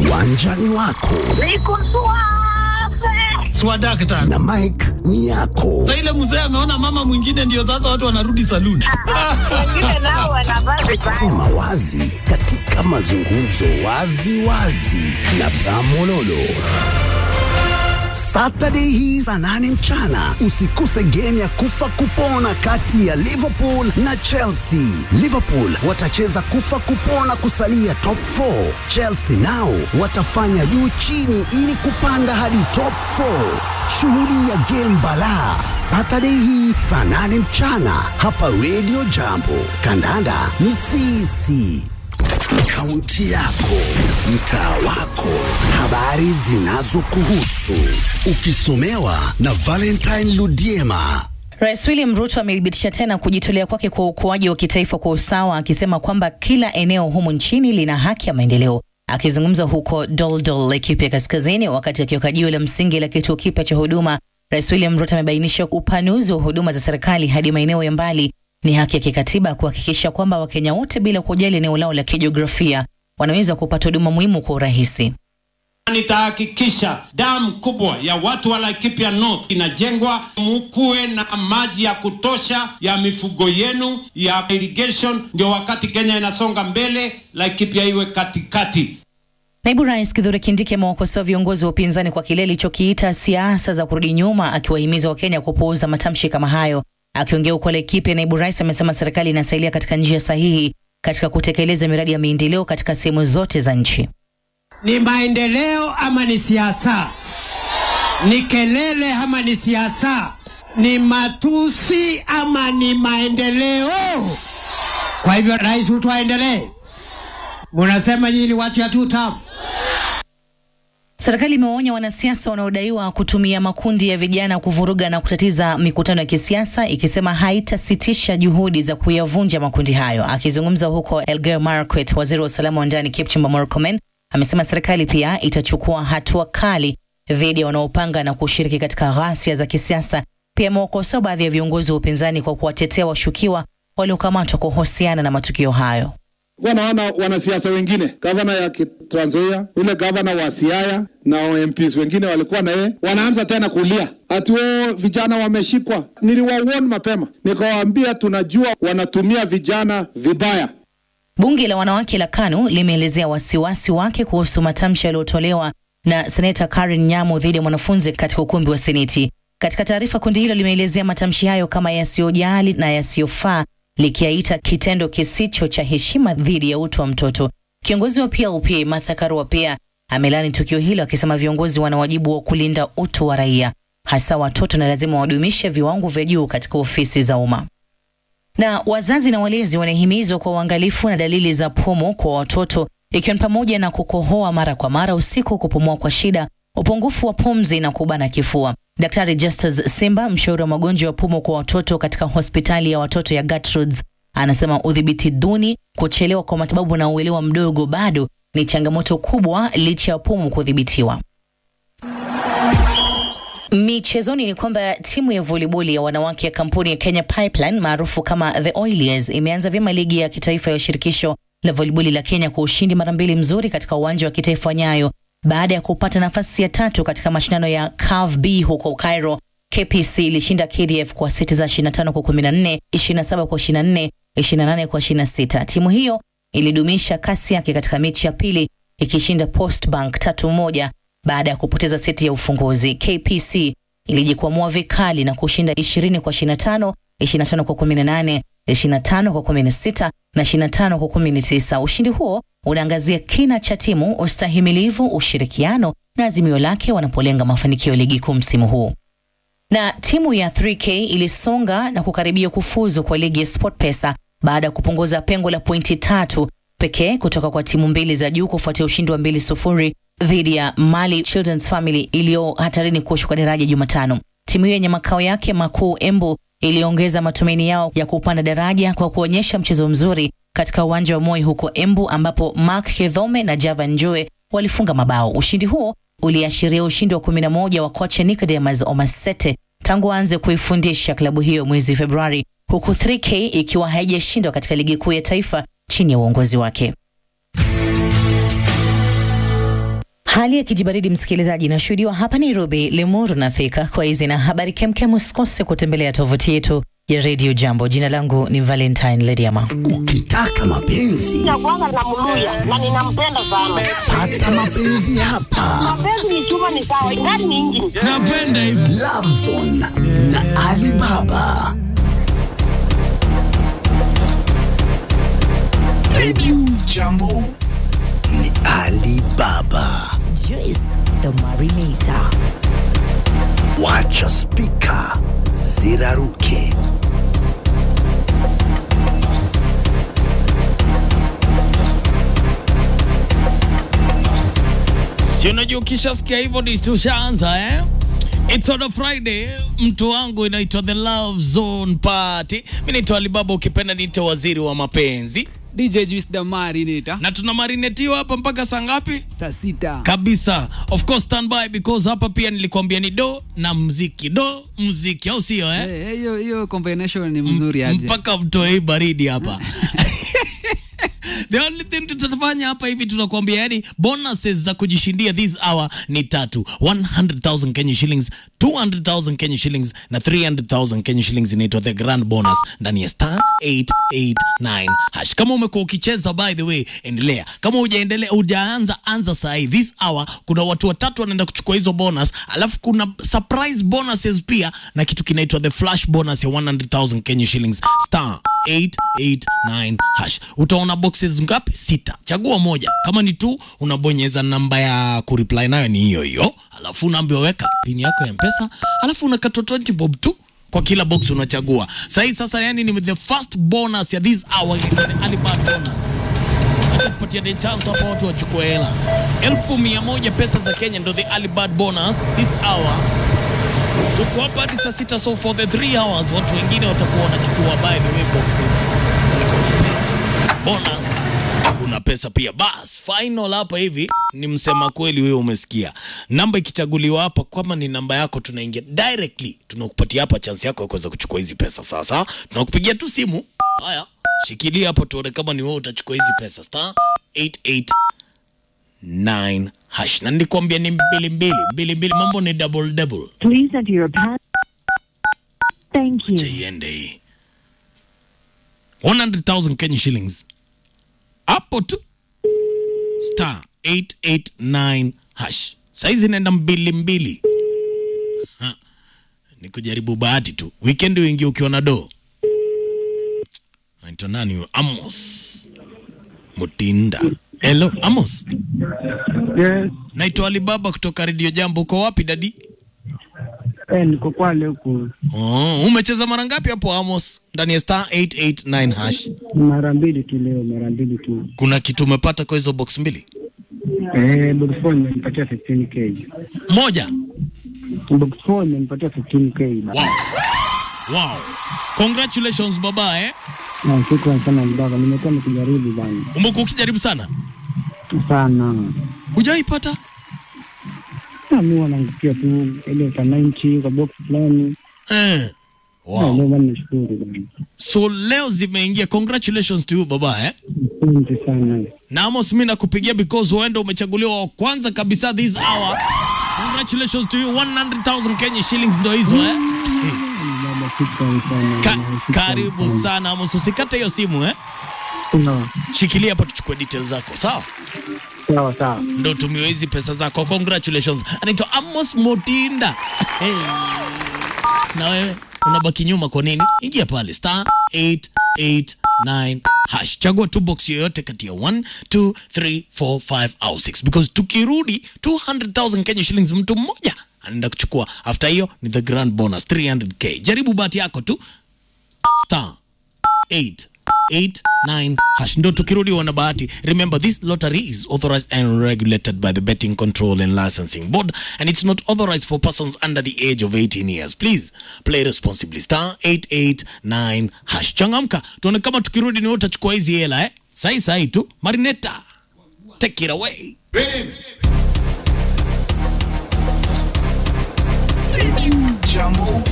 uwanjani wako Niko suave. swadakta na Mike ni yako. sa ile mzee ameona mama mwingine ndio sasa watu wanarudi saluni Wengine nao wanavaa vibaya. Sema wazi katika mazungumzo wazi wazi na Bramololo. Saturday hii saa nane mchana usikose game ya kufa kupona kati ya Liverpool na Chelsea. Liverpool watacheza kufa kupona kusalia top 4. Chelsea nao watafanya juu chini ili kupanda hadi top 4. Shughuli ya game balaa Saturday hii saa nane mchana hapa Radio Jambo. Kandanda ni sisi. Kaunti yako, mtaa wako, habari zinazokuhusu, ukisomewa na Valentine Ludiema. Rais William Ruto amethibitisha tena kujitolea kwake kwa ukuaji wa kitaifa kwa usawa, akisema kwamba kila eneo humu nchini lina haki ya maendeleo. Akizungumza huko Doldol, Laikipia Kaskazini, wakati akiweka jiwe la msingi la kituo kipya cha huduma, Rais William Ruto amebainisha upanuzi wa huduma za serikali hadi maeneo ya mbali ni haki ya kikatiba kuhakikisha kwamba Wakenya wote bila kujali eneo lao la kijiografia wanaweza kupata huduma muhimu kwa urahisi. Nitahakikisha damu kubwa ya watu wa Laikipia North inajengwa, mukuwe na maji ya kutosha ya mifugo yenu ya irrigation, ndio wakati Kenya inasonga mbele, Laikipia iwe katikati. Naibu Rais Kithure Kindiki amewakosoa viongozi wa upinzani kwa kile alichokiita siasa za kurudi nyuma, akiwahimiza Wakenya kupuuza matamshi kama hayo. Akiongea huko Laikipia, naibu rais amesema serikali inasailia katika njia sahihi katika kutekeleza miradi ya maendeleo katika sehemu zote za nchi. Ni maendeleo ama ni siasa? Ni kelele ama ni siasa? Ni matusi ama ni maendeleo? Kwa hivyo Rais Ruto aendelee. Munasema nyinyi ni watu ya two term. Serikali imewaonya wanasiasa wanaodaiwa kutumia makundi ya vijana kuvuruga na kutatiza mikutano ya kisiasa, ikisema haitasitisha juhudi za kuyavunja makundi hayo. Akizungumza huko Elgeyo Marakwet, waziri wa usalama wa ndani Kipchumba Murkomen amesema serikali pia itachukua hatua kali dhidi ya wanaopanga na kushiriki katika ghasia za kisiasa. Pia amewakosoa baadhi ya viongozi wa upinzani kwa kuwatetea washukiwa waliokamatwa kuhusiana na matukio hayo. wanaona wanasiasa wengine, gavana ya Trans Nzoia, yule gavana wa Siaya na MPs wengine walikuwa na yeye, wanaanza tena kulia ati o vijana wameshikwa. Niliwawarn mapema, nikawaambia tunajua wanatumia vijana vibaya. Bunge la wanawake la KANU limeelezea wasiwasi wake kuhusu matamshi yaliyotolewa na seneta Karen Nyamu dhidi ya mwanafunzi katika ukumbi wa Seneti. Katika taarifa, kundi hilo limeelezea matamshi hayo kama yasiyojali na yasiyofaa, likiaita kitendo kisicho cha heshima dhidi ya utu wa mtoto. Kiongozi wa PLP Martha Karua pia amelani tukio hilo, akisema viongozi wana wajibu wa kulinda utu wa raia, hasa watoto, na lazima wadumishe viwango vya juu katika ofisi za umma na wazazi na walezi wanahimizwa kwa uangalifu na dalili za pumu kwa watoto ikiwa ni pamoja na kukohoa mara kwa mara usiku, kupumua kwa shida, upungufu wa pumzi na kubana kifua. Daktari Justus Simba, mshauri wa magonjwa ya pumu kwa watoto katika hospitali ya watoto ya Gertrudes, anasema udhibiti duni, kuchelewa kwa matibabu na uelewa mdogo bado ni changamoto kubwa licha ya pumu kudhibitiwa. Michezoni ni kwamba timu ya voliboli ya wanawake ya kampuni ya Kenya Pipeline maarufu kama The Oilers imeanza vyema ligi ya kitaifa ya shirikisho la voliboli la Kenya kwa ushindi mara mbili mzuri katika uwanja wa kitaifa wa Nyayo baada ya kupata nafasi ya tatu katika mashindano ya CAF B huko Cairo. KPC ilishinda KDF kwa seti za 25 kwa 14, 27 kwa 24, 28 kwa 26. Timu hiyo ilidumisha kasi yake katika mechi ya pili ikishinda Post Bank tatu moja baada ya kupoteza seti ya ufunguzi. KPC ilijikwamua vikali na kushinda 20 kwa 25, 25 kwa 18, 25 kwa 16 na 25 kwa 19. Ushindi huo unaangazia kina cha timu, ustahimilivu, ushirikiano na azimio lake wanapolenga mafanikio ya ligi kuu msimu huu. Na timu ya 3K ilisonga na kukaribia kufuzu kwa ligi ya SportPesa baada ya kupunguza pengo la pointi tatu pekee kutoka kwa timu mbili za juu kufuatia ushindi wa mbili sufuri dhidi ya Mali Children's Family iliyo hatarini kushuka daraja Jumatano. Timu hiyo yenye makao yake makuu Embu iliongeza matumaini yao ya kupanda daraja kwa kuonyesha mchezo mzuri katika uwanja wa Moi huko Embu, ambapo Mark Hedhome na Java Njue walifunga mabao. Ushindi huo uliashiria ushindi wa 11 wa kocha Nicodemus Omasete tangu aanze kuifundisha klabu hiyo mwezi Februari, huku 3K ikiwa haijashindwa katika ligi kuu ya taifa chini ya uongozi wake. Hali ya kijibaridi msikilizaji, inashuhudiwa hapa Nairobi, Limuru na Thika. Kwa hizi na habari kemkem, usikose kutembelea tovuti yetu ya Radio Jambo. Jina langu ni Valentine Lediama. Ukitaka mapenzi ya kwanza namluya na ninampenda sana. pata mapenzi hapa. Mapenzi ni chuma, ni sawa, ingani ni injini. Napenda hivi. Lovezone na Alibaba. Radio Jambo ni Alibaba. Joyce the Marinator. Wacha spika ziraruke. Si unajua ukishasikia hivyo ni tushaanza eh? It's on a Friday, mtu wangu inaitwa The Love Zone Party. Mimi naitwa Alibaba, ukipenda niite waziri wa mapenzi, DJ Juice Damari nita na tuna marinetiwa hapa mpaka saa ngapi? saa sita kabisa of course stand by because hapa pia nilikwambia ni do na mziki do mziki au sio eh? Eh, hiyo hiyo combination ni mzuri aje. mpaka mtoe hii baridi hapa The only thing tutafanya hapa hivi tunakuambia yani bonuses za kujishindia this hour ni tatu 100,000 Kenya shillings 200,000 Kenya shillings na 300,000 Kenya shillings inaitwa the grand bonus ndani ya star 889 hash kama umekuwa ukicheza by the way endelea kama hujaendelea hujaanza anza saa hii this hour kuna watu watatu wanaenda kuchukua hizo bonus alafu kuna surprise bonuses pia na kitu kinaitwa the flash bonus ya 100,000 Kenya shillings star 889 hash utaona boxes ngapi sita chagua moja kama ni tu unabonyeza namba ya kureply nayo ni hiyo hiyo alafu unaambiwa weka pini yako ya mpesa alafu unakatwa 20 bob tu kwa kila box unachagua sahii sasa yani ni the first bonus ya this hour inaitwa the Alibaba bonus Acha kupatia the chance hapa watu wachukue hela elfu mia moja pesa za Kenya ndo the Alibaba bonus this hour tuko hapa hadi saa sita so for the three hours watu wengine watakuwa wanachukua by the way boxes ziko na pesa bonus kuna pesa pia bas final hapa hivi ni msema kweli wewe umesikia namba ikichaguliwa hapa kama ni namba yako tunaingia directly tunakupatia hapa chance yako ya kuweza kuchukua hizi pesa sasa tunakupigia tu simu haya shikilia hapo tuone kama ni wewe utachukua hizi pesa star 889 hash na nilikwambia ni mbili mbili mbili mbili mambo ni double double Please enter your pass. Thank you. Acha iende hii 100,000 Kenya shillings hapo tu star 889 hash saizi naenda mbili mbili Ha, ni kujaribu bahati tu weekend uingie ukiwa na do naitwa nani huyo amos mutinda hello amos Yes, naitwa alibaba kutoka redio jambo uko wapi dadi eh, niko Kwale huku oh, umecheza mara ngapi hapo amos ndani ya star 889 hash mara mbili tu leo, mara mbili tu. kuna kitu umepata kwa hizo box mbili Eh, box 4 imenipatia 15k. moja Box 4 imenipatia 15k. wow. wow. congratulations baba eh? Na shukrani sana mbaba, nimekuwa nikijaribu bana umekuwa ukijaribu sana sana. hujaipata Na mimi wanaangukia tu ile ka 90 kwa box fulani. eh. Na wow. leo bana nashukuru bana. so leo zimeingia congratulations to you baba eh? Asante sana. na amos mi nakupigia because huenda umechaguliwa wa kwanza kabisa this hour congratulations to you 100000 kenya shillings ndo hizo eh? Baba, shukrani sana. Ka bana, shukrani karibu sana amos usikate hiyo simu eh? Sawa, shikilia hapa tuchukue details zako sawa sawa sawa. ndo tumiwe hizi pesa zako congratulations anaitwa amos motinda hey. na wewe unabaki nyuma kwa nini ingia pale star 889 hash chagua tu box yoyote kati ya 1 2 3 4 5 au 6 because tukirudi 200000 kenya shillings mtu mmoja anaenda kuchukua after hiyo ni the grand bonus 300k jaribu bahati yako tu star 889 hash ndo tukirudi wana bahati remember this lottery is authorized and regulated by the betting control and licensing board and it's not authorized for persons under the age of 18 years please play responsibly star 889 hash changamka tuone kama tukirudi ni wewe utachukua hizi hela eh sahi sahi tu marineta take it away Radio Jambo